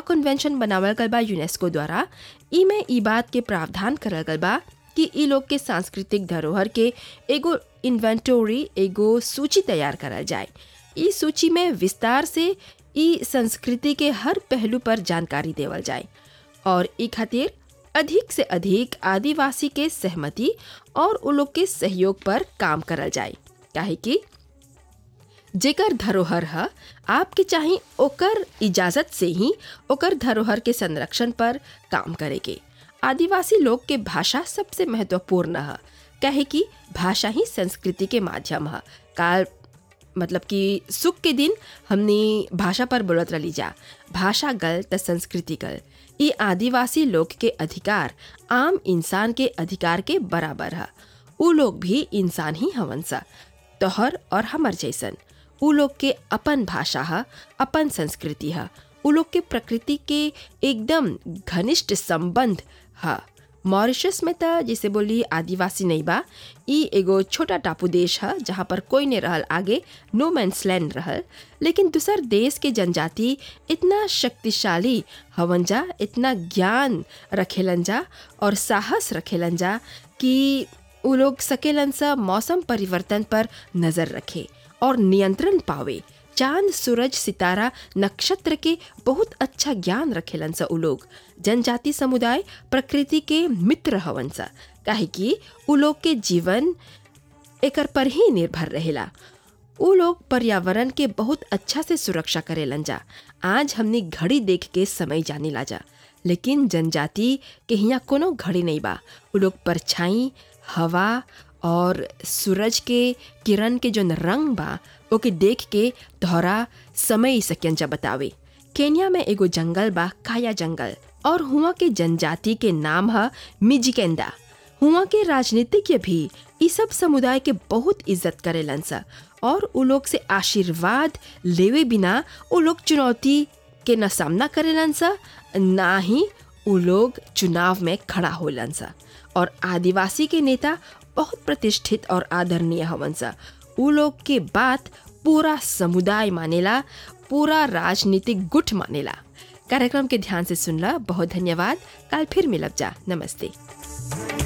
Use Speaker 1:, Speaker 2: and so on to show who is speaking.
Speaker 1: convention बनावल गल बा यूनेस्को द्वारा इमे ई बात के प्रावधान करल गल बा कि ई लोग के सांस्कृतिक धरोहर के एगो इन्वेंटोरी एगो सूची तैयार करल जाए ई सूची में विस्तार से ई संस्कृति के हर पहलू पर जानकारी देवल जाए और ई खातिर अधिक से अधिक आदिवासी के सहमति और उ लोग के सहयोग पर काम करल जाए काहे कि जेकर धरोहर है आपके चाही ओकर इजाज़त से ही ओकर धरोहर के संरक्षण पर काम करेगे आदिवासी लोग के भाषा सबसे महत्वपूर्ण है कहे कि भाषा ही संस्कृति के माध्यम है काल मतलब कि सुख के दिन हमने भाषा पर बोलत रही जा भाषा गल त संस्कृति गल ये आदिवासी लोग के अधिकार आम इंसान के अधिकार के बराबर है उ लोग भी इंसान ही हवन सा तोहर और हमर जैसन उ लोग के अपन भाषा है अपन संस्कृति है उ लोग के प्रकृति के एकदम घनिष्ठ संबंध है मॉरिशस में तो जैसे बोली आदिवासी नहीं बा ई एगो छोटा टापू देश है जहाँ पर कोई नहीं रहल आगे नो मैंस लैंड रहल लेकिन दूसर देश के जनजाति इतना शक्तिशाली हवन जा इतना ज्ञान रखेलन जा और साहस रखेलन जा कि उ लोग सकेलन सा मौसम परिवर्तन पर नज़र रखे और नियंत्रण पावे चांद सूरज सितारा नक्षत्र के बहुत अच्छा ज्ञान रखेलन सा उ लोग जनजाति समुदाय प्रकृति के मित्र हवन सा काहे कि उ लोग के जीवन एकर पर ही निर्भर रहेला उ लोग पर्यावरण के बहुत अच्छा से सुरक्षा करेलन जा आज हमने घड़ी देख के समय जानी ला जा लेकिन जनजाति के हियाँ कोनो घड़ी नहीं बा उ लोग परछाई हवा और सूरज के किरण के जोन रंग बा ओके देख के तोहरा समय सक्यंजा बतावे केन्या में एगो जंगल बा काया जंगल और हुआ के जनजाति के नाम है मिजिकेंदा हुआ के राजनीतिज्ञ भी ई सब समुदाय के बहुत इज्जत करेलन सा और उ लोग से आशीर्वाद लेवे बिना उ लोग चुनौती के न सामना करेलन सा ना ही उ लोग चुनाव में खड़ा होलन सा और आदिवासी के नेता बहुत प्रतिष्ठित और आदरणीय हवन सा उ लोग के बात पूरा समुदाय मानेला पूरा राजनीतिक गुट मानेला कार्यक्रम के ध्यान से सुनला बहुत धन्यवाद कल फिर मिलब जा नमस्ते